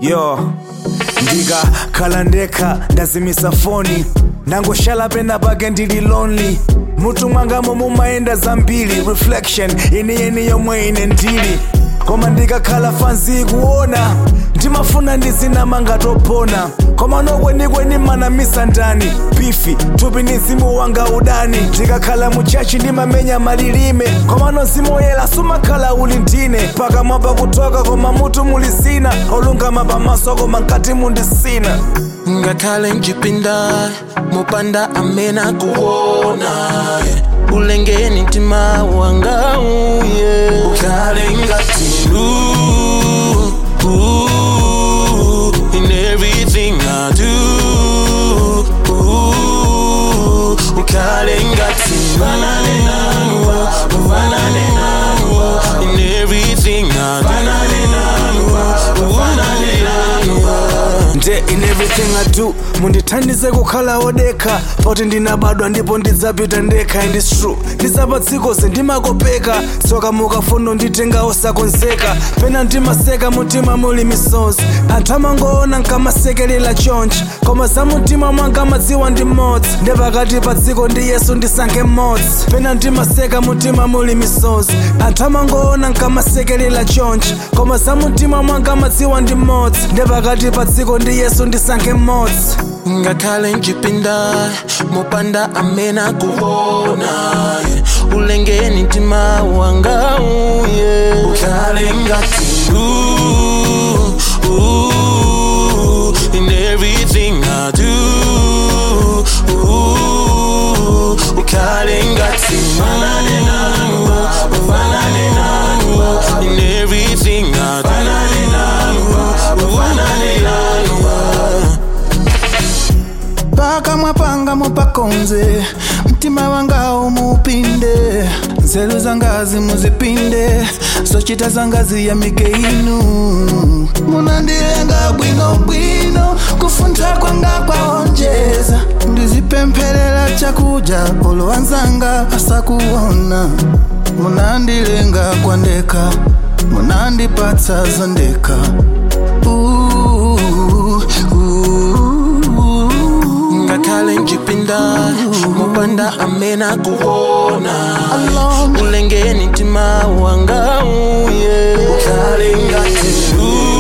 yo ndikakhala ndekha ndazimisa foni nangoshala pena pake ndili lonely mutu mwangamo mumayenda zambiri reflection yeniyeni yomwe ine ndili koma ndikakhala fanzi kuona ndimafuna ndizinamanga topona koma nokwenikweni manamisa ndani bifi thupi ni mzimu wanga udani ndikakhala muchachi ndimamenya malilime koma nozimoyela sumakhala uli ndine pakamwa pakutoka koma mutu muli zina olungama pamaso koma nkati mundisina ngakhale njipinda mopanda amena kuona yeah. ulengeni mtima wanga uye ukhale ngati lu ooh, in everything I do ooh, ukhale ngati fanane nanu fanane nanu in everything I do fanane nanu fanane nanu nde in everything i do mundithandize kukhala wodekha poti ndinabadwa ndipo ndidzapita ndekha and its true ndizapatsiko sendimakopeka tsoka mukafuna nditenga osakonzeka pena ndimaseka mutima muli misozi anthu amangoona nkamasekelela chonchi koma za mutima mwanga madziwa ndi mmodzi nde pakati pa dziko ndi yesu ndisankhe mmodzi pena ndimaseka mutima muli misozi anthu amangoona nkamasekelela chonchi koma za mutima mwanga madziwa ndi mmodzi nde pakati pa dziko ndi yesu ndisankhe mmodzi ngakhale njipinda mopanda amena kuona yeah. ulengeni mtima wanga uye ukhale ngati lu ooh, in everything I do ooh, ukhale ngati fanane nanu fanane nanu in everything I do fanane nanu fanane nanu pakamwa panga mupakonze mtima wanga umupinde nzeru zangazi muzipinde zochita zangazi ya mike inu munandilenga bwinobwino kufuntha kwanga kwaonjeza ndizipempherera chakudya olo anzanga asakuona munandilenga kwandeka munandipatsa zondeka Ooh, ooh. ngakhale njipinda mopanda amena kuona Alone. ulengeni mtima wanga uye ukhale ngati lu